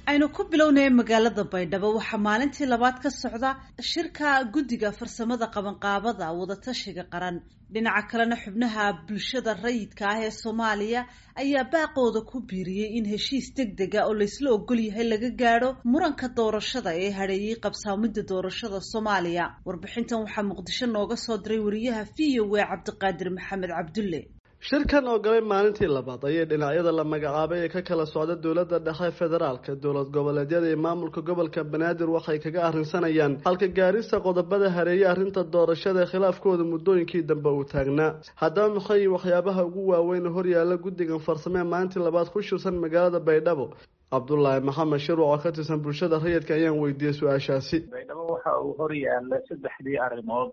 aynu ku bilownaya magaalada baydhabo waxaa maalintii labaad ka socda shirka guddiga farsamada qabanqaabada wadatashiga qaran dhinaca kalena xubnaha bulshada rayidka ah ee soomaaliya ayaa baaqooda ku biiriyey in heshiis deg dega oo laysla ogol yahay laga gaadho muranka doorashada ee hadheeyey qabsaamida doorashada soomaaliya warbixintan waxaa muqdisho nooga soo diray wariyaha v o a cabdiqaadir maxamed cabdulle shirkan oo galay maalintii labaad ayay dhinacyada la magacaabay ee ka kala socda dowladda dhexe federaalka dowlad goboleedyada iyo maamulka gobolka banaadir waxay kaga arrinsanayaan halka gaarista qodobada hareeye arrinta doorashada ee khilaafkooda muddooyinkii dambe uu taagnaa haddaba maxay waxyaabaha ugu waaweyn horyaala guddigan farsame ee maalintii labaad ku shirsan magaalada baydhabo cabdulaahi maxamed shirwac oo ka tirsan bulshada rayidka ayaan weydiiyey su-aashaasi baydhabo waxa uu horyaala saddexdii arrimood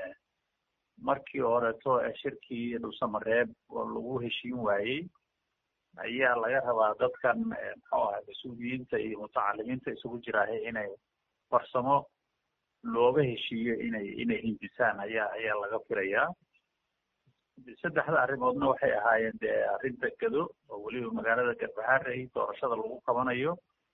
markii horeeto ee shirkii dhuusamareeb oo lagu heshiin waayey ayaa laga rabaa dadkan muxuu ahay mas-uuliyiinta iyo mutacalimiinta isugu jiraahay inay farsamo looga heshiiyo inay inay hindisaan ayaa ayaa laga filayaa saddexda arrimoodna waxay ahaayeen dee arrinta gado oo weliba magaalada garbaharey doorashada lagu qabanayo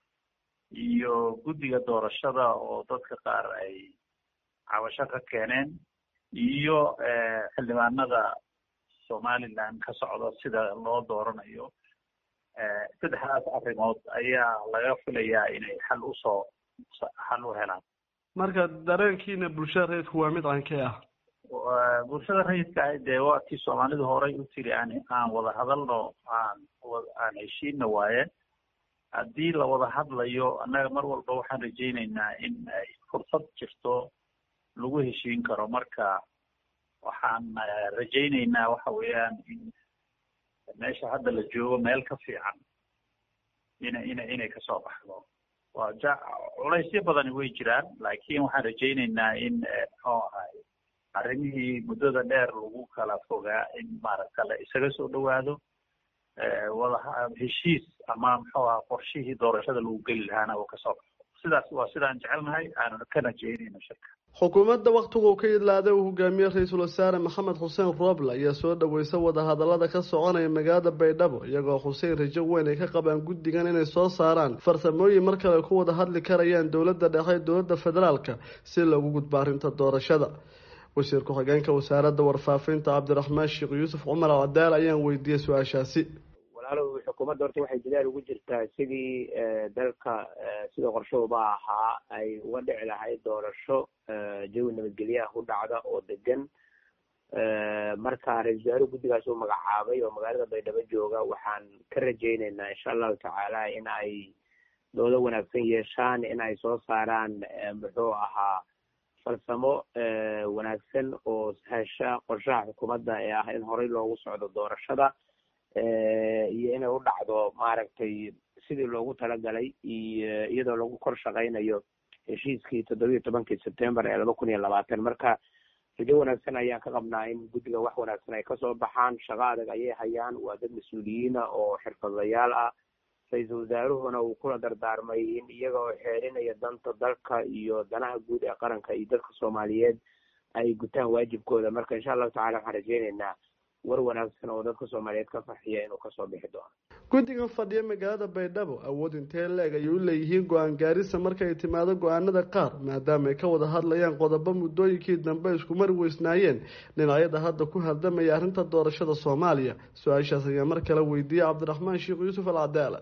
iyo guddiga doorashada oo dadka qaar ay cabasho ka keeneen iyo xildhibaanada somaliland ka socda sida loo dooranayo saddexdaas arrimood ayaa laga filayaa inay xal usoo xal u helaan marka dareenkiina bulshada rayidku waa mid cankee ah bulshada rayidka ah dee waa tii soomaalidu horay u tiri aan aan wada hadalno aan aan heshiina waaye haddii la wada hadlayo annaga mar walba waxaan rajaynaynaa in ay fursad jirto lagu heshiin karo marka waxaan rajaynaynaa waxa weeyaan in meesha hadda la joogo meel ka fiican ina ina inay kasoo baxdo waa ja culaysyo badani way jiraan laakiin waxaan rajaynaynaa in muxuu ahay arrimihii muddada dheer lagu kala fogaa in maaragta la isaga soo dhawaado wada heshiis ama muxuu aha qorshihii doorashada lagu geli lahaana uu kasoo baxo sidaas waa sidaan jecelnahay aanu ka rajaynayno shirka xukuumadda wakhtigu uu ka idlaaday uu hogaamiyey ra-iisul wasaare maxamed xuseen rooble ayaa soo dhaweysa wadahadallada ka soconaya magaalada baydhabo iyagoo xuseen rajo weyn ay ka qabaan guddigan inay soo saaraan farsamooyin mar kale ku wada hadli karayaan dowladda dhexe dowladda federaalka si loogu gudbo arrinta doorashada wasiir ku-xigeenka wasaaradda warfaafinta cabdiraxmaan sheekh yuusuf cumar cadaal ayaan weydiiyey su-aashaasi walaalow xukuumadda horta waxay dadaal ugu jirtaa sidii dalka sida qorshahuba ahaa ay uga dhici lahayd doorasho jawi nabadgelyaha u dhacda oo degan marka ra-isul wasaare guddigaas uu magacaabay oo magaalada baydhabo jooga waxaan ka rajayneynaa insha allahu tacaala in ay doodo wanaagsan yeeshaan in ay soo saaraan muxuu ahaa farsamo wanaagsan oo hesha qorshaha xukuumadda ee ah in horey loogu socdo doorashada iyo inay u dhacdo maaragtay sidii loogu talagalay iyo iyadoo lagu kor shaqaynayo heshiiskii toddobiyo tobankii september ee laba kun iyo labaatan marka rajo wanaagsan ayaan ka qabnaa in guddiga wax wanaagsan ay kasoo baxaan shaqo adag ayay hayaan waa dad mas-uuliyiina oo xirfadlayaal ah ra-iisul wasaaruhuna uu kula dardaarmay in iyaga oo xeerinaya danta dalka iyo danaha guud ee qaranka iyo dadka soomaaliyeed ay gutaan waajibkooda marka insha allahu tacala waxaan rajeyneynaa war wanaagsan oo dadka soomaaliyeed ka farxiya inuu kasoo bixi doono guddigan fadhiya magaalada baydhabo awood intee leeg ayay u leeyihiin go-aan gaarisa marka ay timaado go-aanada qaar maadaama ay ka wada hadlayaan qodobo muddooyinkii dambe isku mari weysnaayeen dhinacyada hadda ku hardamaya arrinta doorashada soomaaliya su-aashaas ayaa mar kale weydiiyey cabdiraxmaan sheekh yuusuf alcadaala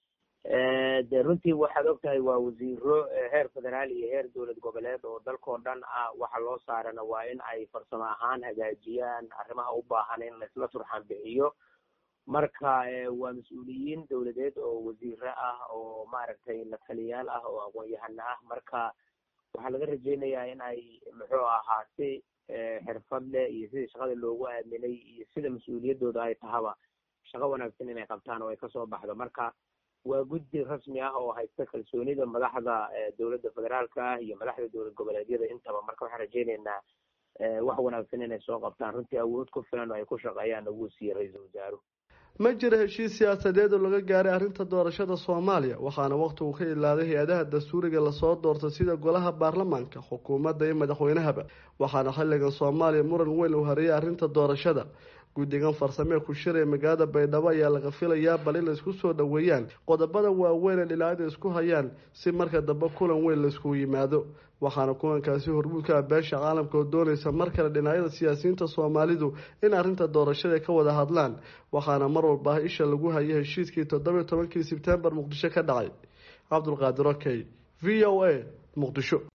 de runtii waxaad ogtahay waa wasiiro heer federaal iyo heer dowlad goboleed oo dalkao dhan ah waxa loo saarana waa in ay farsamo ahaan hagaajiyaan arrimaha u baahan in laisla turxaan bixiyo marka waa mas-uuliyiin dowladeed oo wasiiro ah oo maaragtay la taliyaal ah oo aqoon-yahano ah marka waxaa laga rajeynayaa in ay muxuu ahaa si xirfad leh iyo sidii shaqada loogu aaminay iyo sida mas-uuliyaddooda ay tahaba shaqo wanaagsan inay qabtaan oo ay kasoo baxdo marka waa guddi rasmi ah oo haysta kalsoonida madaxda dowladda federaalka ah iyo madaxda dowlad goboleedyada intaba marka waxaan rajeyneynaa wax wanaagsan inay soo qabtaan runtii awood ku filan oo ay ku shaqeeyaan ugu siiyey ra-iisul wasaaruhu ma jira heshiis siyaasadeed oo laga gaaray arrinta doorashada soomaaliya waxaana wakhtigu ka ilaaday hay-adaha dastuuriga lasoo doortay sida golaha baarlamaanka xukuumadda iyo madaxweynahaba waxaana xilligan soomaaliya muran weyn uu hareeyay arrinta doorashada guddigan farsamee ku shiraya magaalada baydhabo ayaa laga filayaa bal in laysku soo dhoweeyaan qodobada waaweyn ee dhinacyada isku hayaan si marka dambe kulan weyn layskugu yimaado waxaana kulankaasi hormuudka ah beesha caalamka oo doonaysa mar kale dhinacyada siyaasiyiinta soomaalidu in arrinta doorashada ka wada hadlaan waxaana mar walba isha lagu hayay heshiiskii toddobiyo tobankii sebtembar muqdisho ka dhacay cabdulqaadir okey v o a muqdisho